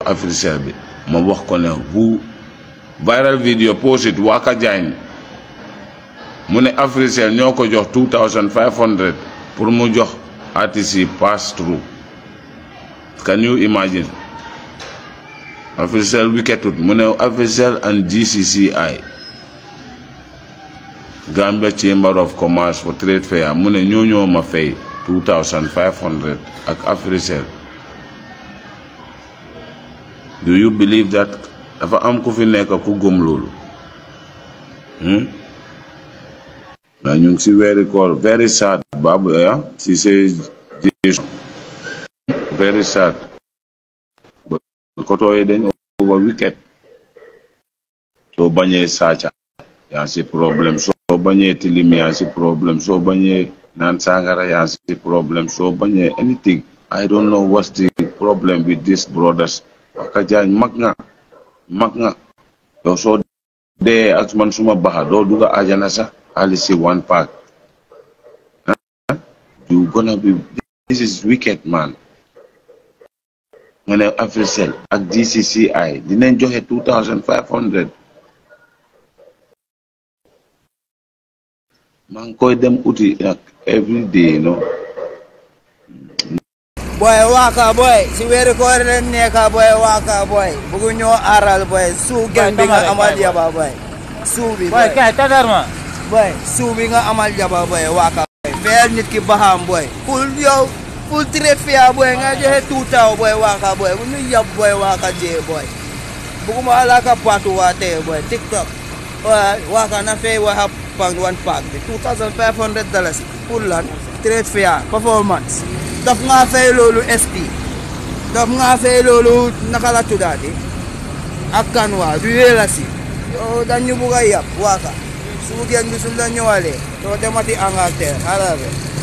Africell bi ma wax ko ne bu viral video post it Waka Diagne mu ne Africell ñoo ko jox 2500 pour mu jox artistes yi pass through can you imagine Africell wiketut mu ne Africell and GCCI Gambia Chamber of Commerce for Trade Fair mu ne ñoo ñoo ma fay 2500 ak Africell do you believe that dafa am ku fi nekk ku gëm loolu waaye ñu ngi si weeri koor very sad babu ya si say very sad koto yi dañ over wicked soo bañee saaca yaa si problème soo bañee tilim yaa si problème soo bañee naan sangara yaa si problème soo bañee anything I don't know what's the problem with these brothers Waka Diagne mag nga mag nga yow soo dee ak man suma baxa doo dugga ajana sax ali si one pack you gonna be this is wicked man nga ne Africell ak GCCI dinañ joxe two thousand five hundred maa ngi koy dem uti ak every day no boy waka boy si weeri koor leen nekka boy waka boy bugu ñoo aral boy suu gen bi nga amal yaba boy suu bi boy kay tadarma boy suu bi nga amal yaba boy waka boy feel nit ki baxam boy ful yow ful trade fair boy nga joxe tuutaw boy waka boy bu ñu yab boy waka jee boy buguma alaka patu wate boy tiktok wa waka na fay wa hap pang one pack bi 2500 dollars pour lan trade fair performance daf nga fay loolu ST daf nga fay loolu naka la tuddaati ak kanwa du yéela si yow dañu bugg a yab waaka su ngeen gisul la ñëwalee doo demati Angleterre xalaat